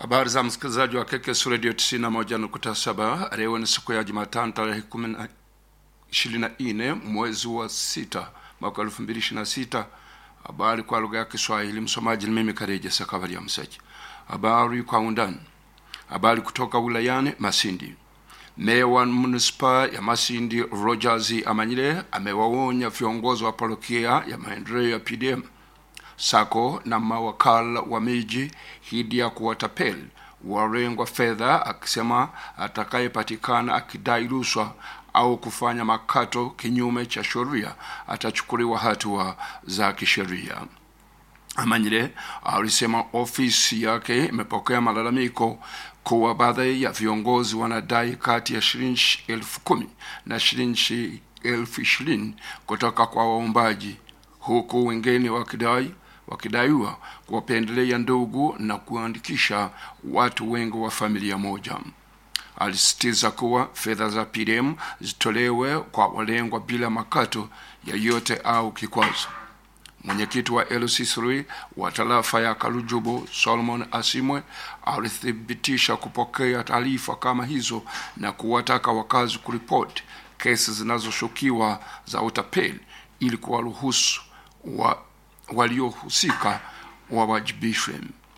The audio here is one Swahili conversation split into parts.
Habari za msikilizaji wa KKS Radio 91.7. Leo ni siku ya Jumatano tarehe 24 mwezi wa sita mwaka 2026. Habari kwa lugha ya Kiswahili. Msomaji ni mimi Kareja Sakabari ya Msaki. Habari kwa undani. Habari kutoka wilayani Masindi. Meya wa manispaa ya Masindi Rogers Amanyile amewaonya viongozi wa parokia ya maendeleo ya PDM sako na mawakala wa miji hidi ya kuwatapeli walengwa fedha, akisema atakayepatikana akidai rushwa au kufanya makato kinyume cha sheria atachukuliwa hatua za kisheria. Amanyile alisema ofisi yake imepokea malalamiko kuwa baadhi ya viongozi wanadai kati ya shilingi elfu kumi na shilingi elfu ishirini kutoka kwa waombaji, huku wengine wakidai wakidaiwa kuwapendelea ndugu na kuandikisha watu wengi wa familia moja. Alisisitiza kuwa fedha za PDM zitolewe kwa walengwa bila makato yoyote au kikwazo. Mwenyekiti wa LC3 wa tarafa ya Karujubu Solomon Asimwe alithibitisha kupokea taarifa kama hizo na kuwataka wakazi kuripoti kesi zinazoshukiwa za utapeli ili kuwaruhusu wa waliohusika wawajibishwe.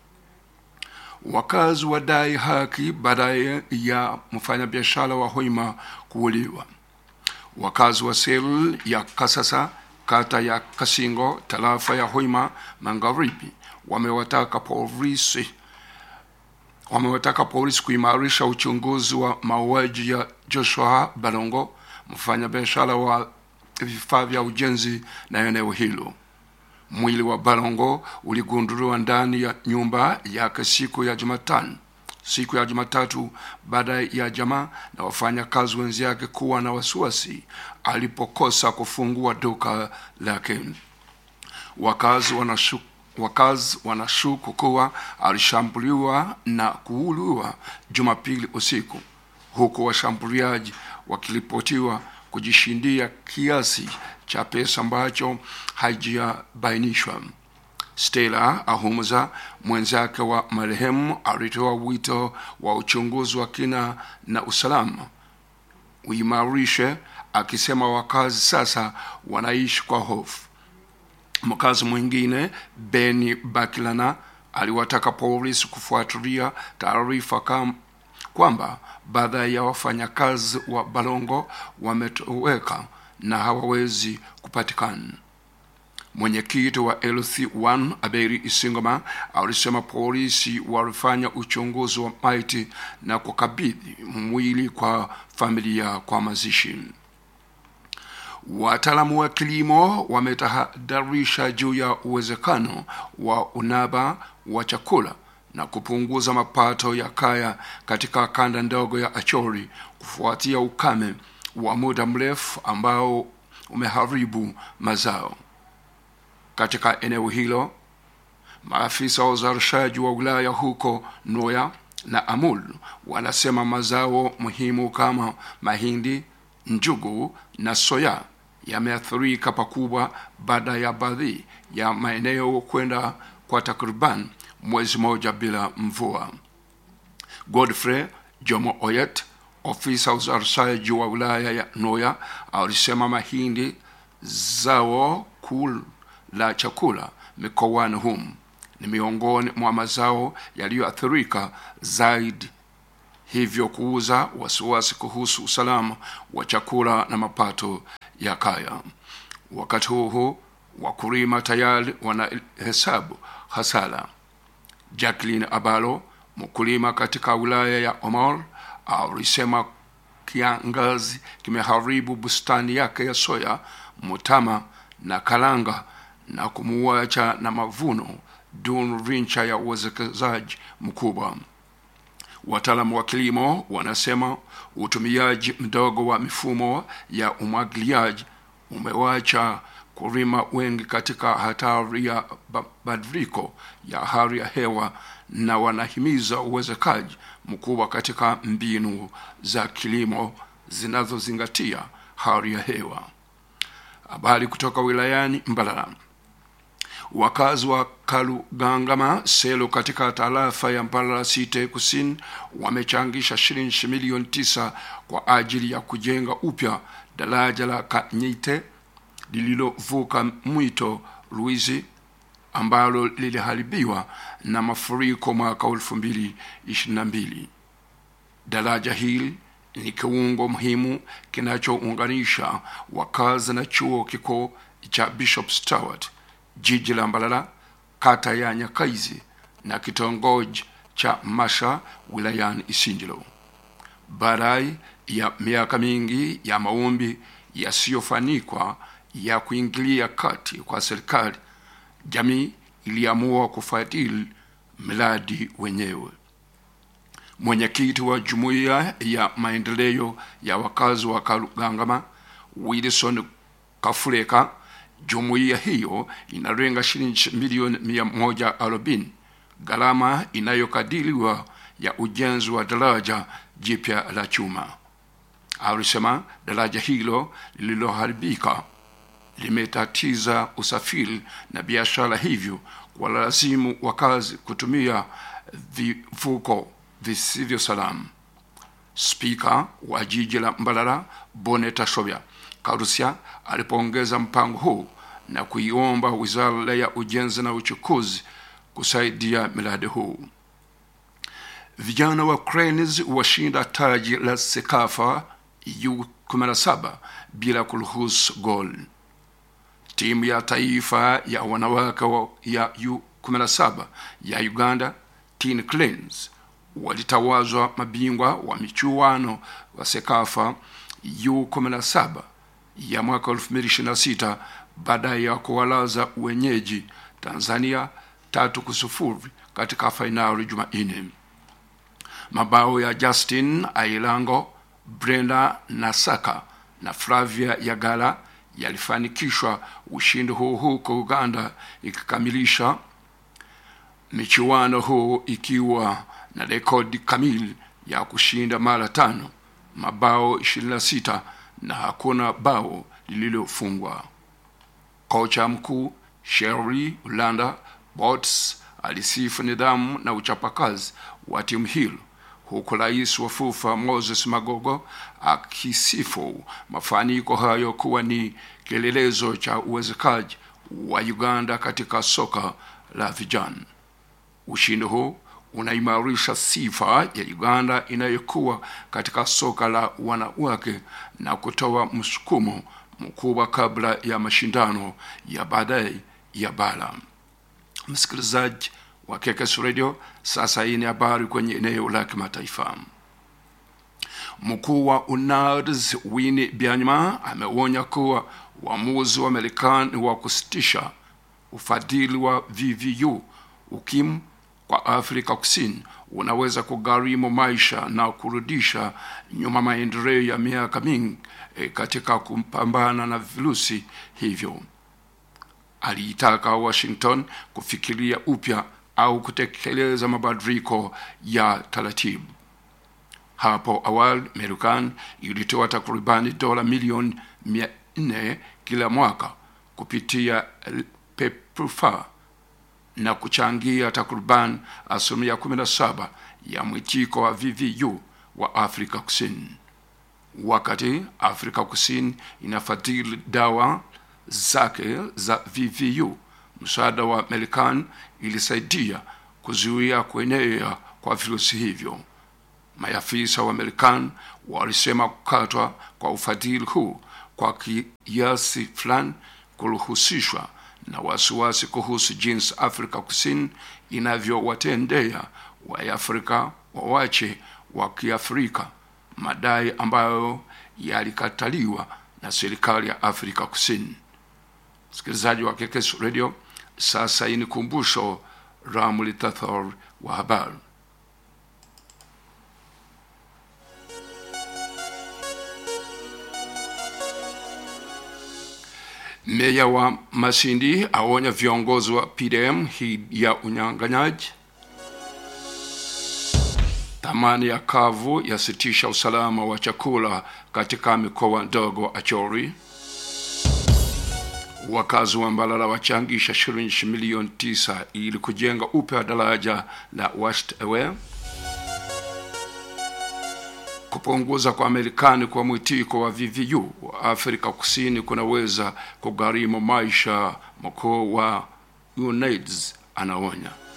Wakazi wadai haki baada ya mfanyabiashara wa Hoima kuuliwa. Wakazi wa sel ya Kasasa kata ya Kasingo tarafa ya Hoima Magharibi wamewataka polisi wamewataka polisi kuimarisha uchunguzi wa mauaji ya Joshua Balongo mfanyabiashara wa vifaa vya ujenzi na eneo hilo. Mwili wa Balongo uligunduliwa ndani ya nyumba yake siku ya Jumatano, siku ya Jumatatu, baada ya jamaa na wafanyakazi wenzake kuwa na wasiwasi alipokosa kufungua duka lake. Wakazi wanashuku wakazi wanashuku kuwa alishambuliwa na kuuliwa Jumapili usiku, huku washambuliaji wakiripotiwa kujishindia kiasi cha pesa ambacho haijabainishwa. Stella Ahumuza, mwenzake wa marehemu, alitoa wito wa uchunguzi wa kina na usalama uimarishe, akisema wakazi sasa wanaishi kwa hofu. Mkazi mwingine Beni Bakilana aliwataka polisi kufuatilia taarifa kam kwamba baadhi ya wafanyakazi wa Balongo wametoweka na hawawezi kupatikana. Mwenyekiti wa LC1 Aberi Isingoma alisema polisi walifanya uchunguzi wa maiti na kukabidhi mwili kwa familia kwa mazishi. Wataalamu wa kilimo wametahadharisha juu ya uwezekano wa unaba wa chakula na kupunguza mapato ya kaya katika kanda ndogo ya Achori kufuatia ukame wa muda mrefu ambao umeharibu mazao katika eneo hilo. Maafisa wa uzalishaji wa wilaya huko Noya na Amul wanasema mazao muhimu kama mahindi, njugu na soya yameathirika pakubwa baada ya baadhi ya maeneo kwenda kwa takriban mwezi moja bila mvua. Godfrey Jomo Oyet, ofisa uzalishaji wa wilaya ya Noya, alisema mahindi zao kuu la chakula mikoani humu ni miongoni mwa mazao yaliyoathirika zaidi, hivyo kuuza wasiwasi kuhusu usalama wa chakula na mapato ya kaya. Wakati huu huu, wakulima tayari wanahesabu hasara. Jacqueline Abalo, mkulima katika wilaya ya Omol, alisema kiangazi kimeharibu bustani yake ya soya, mutama na kalanga na kumuacha na mavuno duni rincha ya uwekezaji mkubwa. Wataalamu wa kilimo wanasema utumiaji mdogo wa mifumo ya umwagiliaji umewacha kulima wengi katika hatari ya mabadiliko ya hali ya hewa na wanahimiza uwezekaji mkubwa katika mbinu za kilimo zinazozingatia hali ya hewa. Habari kutoka wilayani Mbalala. Wakazi wa Kalugangama Selo katika tarafa ya Mbarara Site Kusini wamechangisha shilingi milioni tisa kwa ajili ya kujenga upya daraja la Kanyite lililovuka mwito Ruizi ambalo liliharibiwa na mafuriko mwaka elfu mbili ishirini na mbili. Daraja hili ni kiungo muhimu kinachounganisha wakazi na chuo kikuu cha Bishop Stewart, jiji la Mbarara, kata ya Nyakaizi na kitongoji cha Masha wilayani Isindilo. Baada ya miaka mingi ya maombi yasiyofanikwa ya kuingilia kati kwa serikali, jamii iliamua kufadhili mradi wenyewe. Mwenyekiti wa jumuiya ya maendeleo ya wakazi wa Kalugangama Wilson Kafureka, jumuiya hiyo inalenga shilingi milioni mia moja arobaini gharama inayokadiriwa ya ujenzi wa daraja jipya la chuma. Alisema daraja hilo lililoharibika limetatiza usafiri na biashara, hivyo walazimu wakazi kutumia vivuko visivyo salama. Spika wa jiji la Mbarara Boneta Shobya Karusia alipongeza mpango huu na kuiomba wizara ya ujenzi na uchukuzi kusaidia miradi huu. Vijana wa Cranes washinda taji la Sekafa U17 bila kuruhusu gol. Timu ya taifa ya wanawake ya U17 ya Uganda Teen Cranes walitawazwa mabingwa wa michuano wa Sekafa U17 ya mwaka 2026 baada ya kuwalaza wenyeji Tanzania tatu kusufuri katika fainali Jumanne. Mabao ya Justin Ailango, Brenda Nasaka na Flavia Yagala yalifanikishwa ushindi huu huko Uganda ikikamilisha michuano huu ikiwa na rekodi kamili ya kushinda mara tano, mabao 26 na hakuna bao lililofungwa. Kocha mkuu Sherry Ulanda Bots alisifu nidhamu na uchapakazi wa timu hilo huku rais wa FUFA Moses Magogo akisifu mafanikio hayo kuwa ni kielelezo cha uwezekaji wa Uganda katika soka la vijana. Ushindi huu unaimarisha sifa ya Uganda inayokuwa katika soka la wanawake na kutoa msukumo mkubwa kabla ya mashindano ya baadaye ya bara. Msikilizaji wa KKS Radio, sasa hii ni habari kwenye eneo la kimataifa. Mkuu wa UNARS Winnie Byanyima ameonya kuwa uamuzi wa Marekani wa kusitisha ufadhili wa VVU UKIM kwa Afrika Kusini unaweza kugharimu maisha na kurudisha nyuma maendeleo ya miaka mingi e, katika kupambana na virusi hivyo. Aliitaka Washington kufikiria upya au kutekeleza mabadiliko ya taratibu. Hapo awali Marekani ilitoa takribani dola milioni mia nne kila mwaka kupitia PEPFAR na kuchangia takriban asilimia 17 ya mwitiko wa VVU wa Afrika Kusini. Wakati Afrika Kusini inafadhili dawa zake za VVU, msaada wa Marekani ilisaidia kuzuia kuenea kwa virusi hivyo. Maafisa wa Marekani walisema kukatwa kwa ufadhili huu kwa kiasi fulani kuruhusishwa na wasiwasi kuhusu jinsi Afrika Kusini inavyowatendea Waafrika wawache wa Kiafrika, madai ambayo yalikataliwa na serikali ya Afrika Kusini. Msikilizaji wa KKS Radio, sasa hii ni kumbusho Ramlitathor wa habari. Meya wa Masindi aonya viongozi wa PDM hii ya unyang'anyaji. Thamani ya kavu yasitisha usalama wa chakula katika mikoa ndogo Achori. Wakazi wa Mbalala wachangisha shilingi milioni tisa ili kujenga upya daraja la West Ewe. Kupunguza kwa Marekani kwa mwitiko wa VVU wa Afrika Kusini kunaweza kugharimu maisha, mkuu wa UNAIDS anaonya.